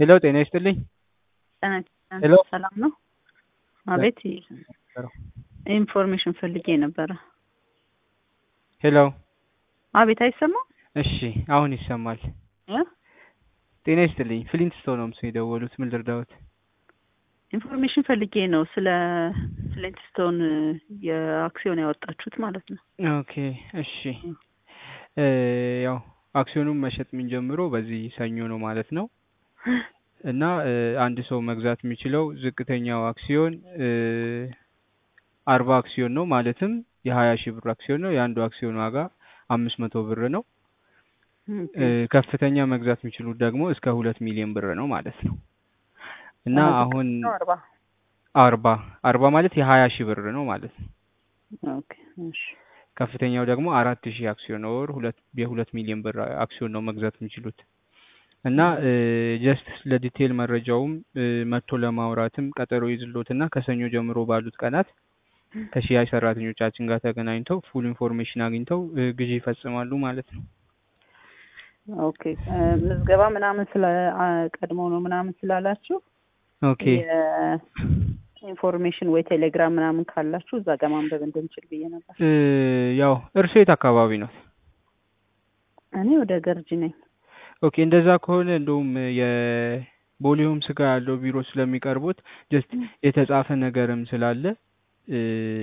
ሄሎ ጤና ይስጥልኝ። ጤና ሄሎ። ሰላም ነው? አቤት ኢንፎርሜሽን ፈልጌ ነበረ። ሄሎ አቤት አይሰማም? እሺ አሁን ይሰማል። እ? ጤና ይስጥልኝ። ፍሊንት ስቶን ነው ምስል የደወሉት። ምን ልርዳዎት? ኢንፎርሜሽን ፈልጌ ነው ስለ ፍሊንትስቶን የአክሲዮን ያወጣችሁት ማለት ነው። ኦኬ እሺ እ ያው አክሲዮኑን መሸጥ የምንጀምረው በዚህ ሰኞ ነው ማለት ነው እና እ አንድ ሰው መግዛት የሚችለው ዝቅተኛው አክሲዮን እ አርባ አክሲዮን ነው ማለትም የሀያ ሺህ ብር አክሲዮን ነው። የአንዱ አክሲዮን ዋጋ አምስት መቶ ብር ነው። ኦኬ። እ ከፍተኛ መግዛት የሚችሉት ደግሞ እስከ ሁለት ሚሊዮን ብር ነው ማለት ነው እና አሁን ነው አርባ አርባ አርባ ማለት የሀያ ሺህ ብር ነው ማለት ነው። ኦኬ እሺ ከፍተኛው ደግሞ አራት ሺህ አክሲዮን ወር ሁለት የሁለት ሚሊዮን ብር አክሲዮን ነው መግዛት የሚችሉት እና ጀስት ለዲቴል መረጃውም እ መጥቶ ለማውራትም ቀጠሮ ይዝሎትና ከሰኞ ጀምሮ ባሉት ቀናት ከሽያጭ ሰራተኞቻችን ጋር ተገናኝተው ፉል ኢንፎርሜሽን አግኝተው እ ግዢ ይፈጽማሉ ማለት ነው። ኦኬ እ ምዝገባ ምናምን ስለ አ ቀድሞ ነው ምናምን ስላላችሁ ኦኬ የኢንፎርሜሽን ወይ ቴሌግራም ምናምን ካላችሁ እዛ ጋር ማንበብ እንድንችል ብዬ ነበር። እ ያው እርሶ የት አካባቢ ነው? እኔ ወደ ገርጂ ነኝ። ኦኬ እንደዛ ከሆነ እንደውም የቦሌ ሆምስ ጋር ያለው ቢሮ ስለሚቀርቡት ጀስት የተጻፈ ነገርም ስላለ እ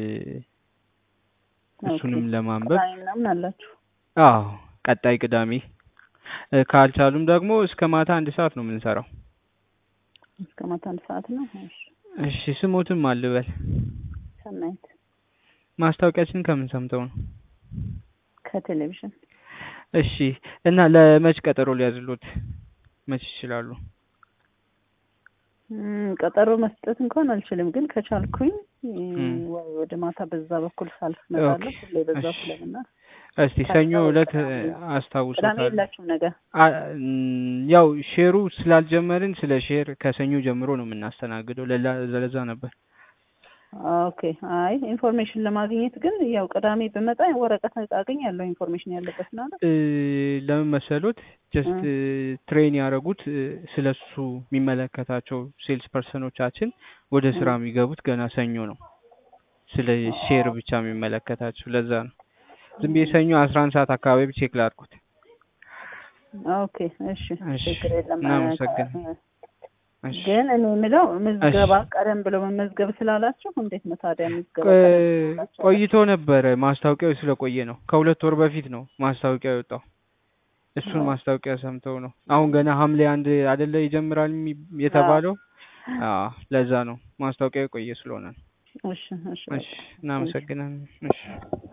እሱንም ለማንበብ ቅዳሜ ምናምን አላችሁ? አዎ ቀጣይ ቅዳሜ እ ካልቻሉም ደግሞ እስከ ማታ አንድ ሰዓት ነው የምንሰራው። እስከ ማታ አንድ ሰዓት ነው። እሺ እሺ ስሞትም አልበል ሰናይት ማስታወቂያችን ከምን ሰምተው ነው? ከቴሌቪዥን እሺ እና ለመች ቀጠሮ ሊያዝሉት መች ይችላሉ? እም፣ ቀጠሮ መስጠት እንኳን አልችልም፣ ግን ከቻልኩኝ እ እም። ወይ ወደ ማታ በዛ በኩል ሳልፍ እመጣለሁ። ኦኬ፣ ሁሌ በዛ እሺ። ስለምና እስቲ ሰኞ ከዛ ዕለት ቅዳሜ ቅዳሜ አስታውሶታል። የላችሁም ነገር? አ- እም፣ ያው ሼሩ ስላልጀመርን ስለ ሼር ከሰኞ ጀምሮ ነው የምናስተናግደው። ለላ ለዛ ነበር። ኦኬ። አይ ኢንፎርሜሽን ለማግኘት ግን ያው ቅዳሜ ብመጣ ወረቀት አገኛለሁ ኢንፎርሜሽን ያለበት ማለት እ ለምን መሰሉት ጀስት እ ትሬን ያደረጉት ስለሱ የሚመለከታቸው ሴልስ ፐርሰኖቻችን ወደ እ ስራ የሚገቡት ገና ሰኞ ነው። ስለ ሼር ብቻ የሚመለከታቸው ለዛ ነው። ዝም ብዬ ሰኞ አስራ አንድ ሰዓት አካባቢ ቼክ ላድርጉት። ኦኬ። እሺ እሺ ችግር የለም። እናመሰግን። እሺ ግን እኔ የምለው እሺ ምዝገባ ቀደም ብሎ መመዝገብ ስላላችሁ እንዴት ነው ታዲያ ምዝገባ ቆ- ቀደም ብሎ ስላላችሁ ቆይቶ ነበረ ማስታወቂያው ስለቆየ ነው። ከሁለት ወር በፊት ነው ማስታወቂያው የወጣው። እሱን ማስታወቂያ ሰምተው ነው። አሁን ገና ሐምሌ አንድ አይደለ ይጀምራል የሚ- አዎ የተባለው። አዎ ለዛ ነው ማስታወቂያው የቆየ ስለሆነ ነው። እሺ እሺ እሺ በቃ እሺ እናመሰግናለን። እሺ